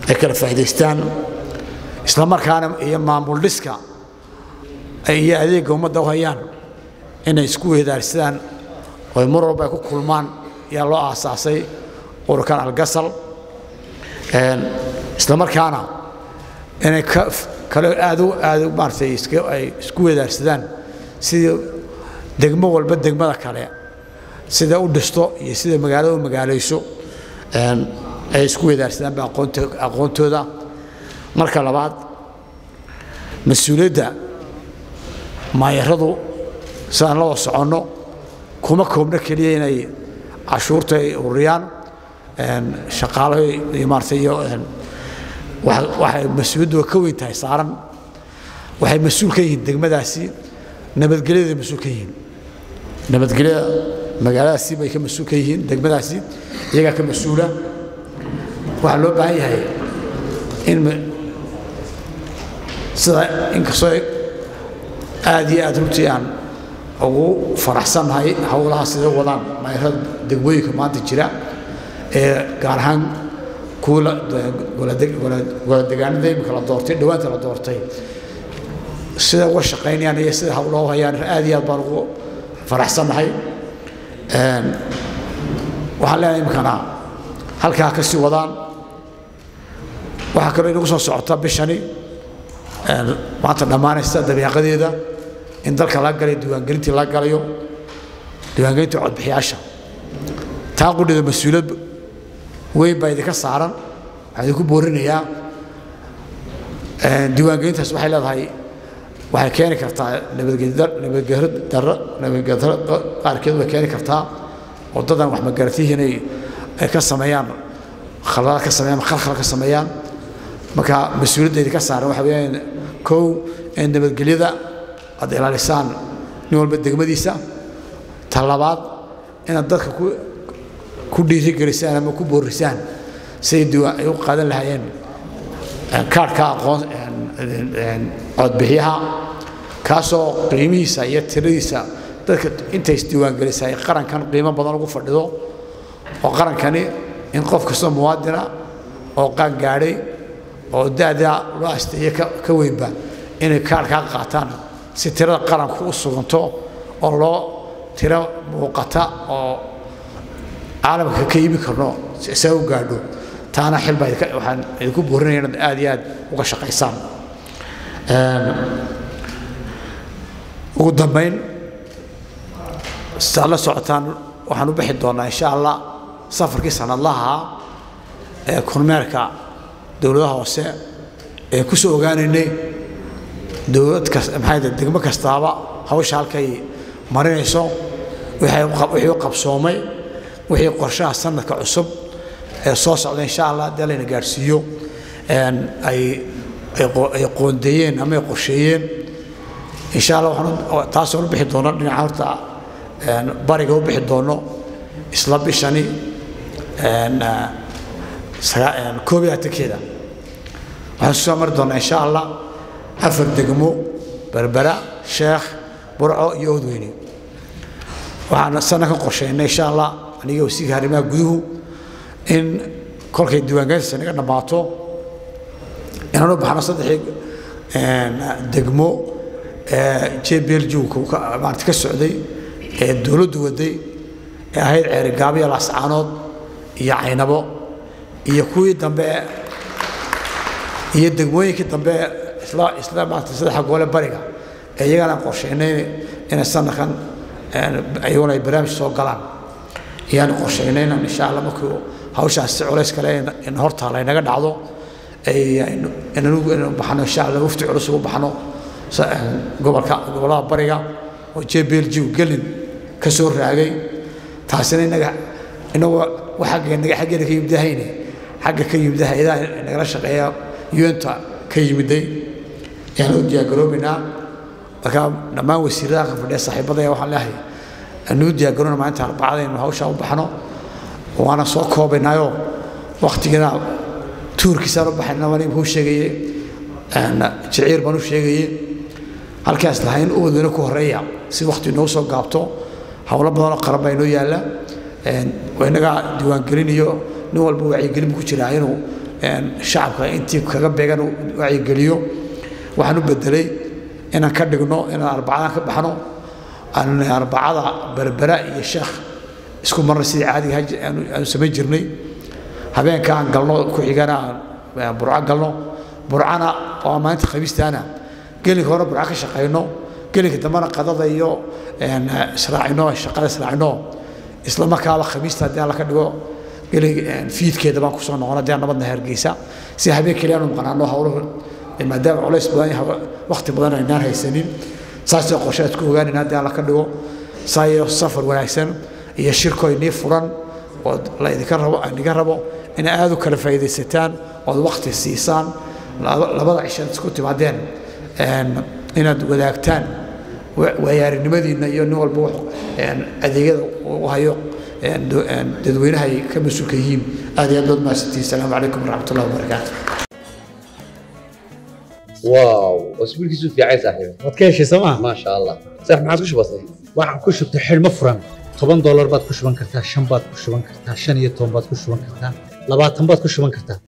ay kala faa'idaystaan isla markaana iyo maamul dhiska iyo adeegga ummadda u hayaan inay isku weydaarsadaan oo mar walba ay ku kulmaan ayaa loo aasaasay ururkan algasal isla markaana inay kale aad u aad maaratay ay isku weydaarsadaan sidii degmo walba degmada kale sida u dhisto iyo sida magaalada u magaalayso ay isku weydaarsadaan ba aqoontooda marka labaad mas-uuliyadda maayaradu sidaan la wada soconno kuma koobno keliya inay cashuurta ay ururiyaan shaqaalo iyo maarata iyo waxay mas-uuliyaddu ka weyn tahay saaran waxay mas-uul ka yihiin degmadaasi nabadgelyada mas-uul ka yihiin nabadgelyada magaaladaasi bay ka mas-uul ka yihiin degmadaasi iyagaa ka mas-uula waxaa loo baahan yahay in sida inkastoo aad iyo aad runtii aan ugu faraxsannahay howlaha sida wadaan mayrada degmooyinka maanta jira ee gaar ahaan kuwa goladegaanada imika la doortay dhowaanta la doortay sida uga shaqaynayaan iyo sida howloo hayaan aad iyo aad baan ugu faraxsannahay waxaan leenahay imikana halkaa ka sii wadaan waxaa kaloo inagu soo socota bishani maanta dhammaanaysa dabiiqadeeda in dalka laga galayo diiwaangelintii laga galayo diiwaangelintii codbixiyaasha taa qudhida mas-uuliyad weyn baa idinka saaran waxaan idinku boorinayaa diiwaangelintaas waxay leedahay waxay keeni kartaa nabadgedaro nabadgedaro qaarkeed way keeni kartaa oo dadan wax magaratihi inay ay ka sameeyaan khaladaad ka sameeyaan khalkhal ka sameeyaan marka mas-uuliyadda idinka saaran waxa weeyaan kow in nabadgelyada aad ilaalisaan nin walba degmadiisa ta labaad inaad dadka ku ku dhiirigelisaan ama ku boorisaan siday diiwaan ay u qaadan lahaayeen kaarhka aqoon codbixiyaha kaasoo qiimihiisa iyo tiradiisa dadka intay isdiiwaangelisa ay qarankan qiimo badan ugu fadhido oo qarankani in qof kastoo muwaadina oo qaan gaadhay oo daadaa loo asteeye ka weynba inay kaarhkaa qaataan si tirada qaranku u suganto oo loo tiro muuqata oo caalamka ka iimi karno saa u gaadho taana xilbaa waxaan idinku boorinaya inaad aad iyo aad uga shaqaysaan ugu dambayn sidaad la socotaan waxaan u bixi doonnaa insha allah safarkii sanadlaha ee kormeerka dowladaha hoose ee ku soo ogaanaynay dowlad kas maxay degmo kastaaba hawsha halkay marinayso wixii u qabsoomay wixii qorshaha sanadka cusub ee soo socda insha allah haddii layna gaadhsiiyo ay ay qoondeeyeen ama ay qorsheeyeen insha allah waxaan taasoo u bixi doono dhinaca horta bariga u bixi doono isla bishani koob iyo atankeeda waxaan soo mari doonaa insha allah afar degmo berbera sheekh burco iyo oodweyne waxaan sanadkan qorsheynay insha allah aniga wasiirka arrimaha guduhu in kolkay diiwaangelintiisa naga dhammaato inaan u baxno saddexii degmo ee jbljuka maarata ka socday ee dowladdu waday ee ahayd ceerigaabyo laascaanood iyo caynabo iyo kuwii dambe iyo degmooyinkii dambe isla isla maarata saddexa goole bariga ee iyagana qorsheynay inay sanadkan ayaguna ay barnaamij soo galaan ayaan qorsheynayna insha allah markuu hawshaas si culays kale in hortaala inaga dhacdo inanu baxno insha allah wafti culus ugu baxno gobolka gobollada bariga oo jbljiw gelin ka soo raagay taasina inaga inagoo xagga naga xaggeena ka yimidahayne xagga ka yimida hay-adaha nagala shaqeeya yuenta ka yimiday ayaan u diyaargaroobaynaa marka dhammaan wasiiradaha ka fadhiya saaxiibadaya waxaan leehay anuu diyaargaroona maalinta arbacada inuu hawshaa u baxno waana soo koobaynaayo waktigana tuurkiisaan u baxayna waan imkuu sheegaye jiciir baan u sheegaye halkaas lahayn oodweyne ku horeeya si wakti inoo soo gaabto howlo badanoo qaran baa inoo yaalla inaga diiwaangelin iyo nin walba wacyigelin ku jiraa inuu shacabka intii kaga beegan wacyigeliyo waxaan u bedelay inaan ka dhigno inaan arbacadan ka baxno aan arbacada berbera iyo sheekh isku marna sidii caadiga aanu samayn jirnay habeenka aan galno ku xigana aan burco galno burcana oo maalinta khamiistaana gelinka hore burco ka shaqayno gelinka dambena qadada iyo israacino shaqada israacino isla markaaba khamiista haddii alla ka dhigo fiidkeeda baan kusoo noqon haddii aan nabadna hargeysa si habeen keliya aanu maqnaano hawluhu maadaama culays badan yahay waqti badan aynaan haysanin saasoo qorshe aad ku ogaanayna haddii alla ka dhigo saayo safar wanaagsan iyo shirko inii furan oo la idinka rabo aniga rabo in aad u kala faa'iidaysataan ood waqti siisaan labada cishaad isku timaadeen inaad wadaagtaan waayarinimadiinna iyo nin walba adeegyada u hayo dadweynaha ay ka mas-uulka yihiin aad iyo aad baad mahadsantihin asalaamu calaykum waraxmat ullahi wabarakaatu واو اسبوع كيسو في عايز صاحبي waad ka heshay sooma ما شاء الله صح ما عاد كش بسيط waxaan ku shubtay xidhmo furan toban doolar baad ku shuban kartaa shan baad ku shuban kartaa shan iyo toban baad ku shuban kartaa labaatan baad ku shuban kartaa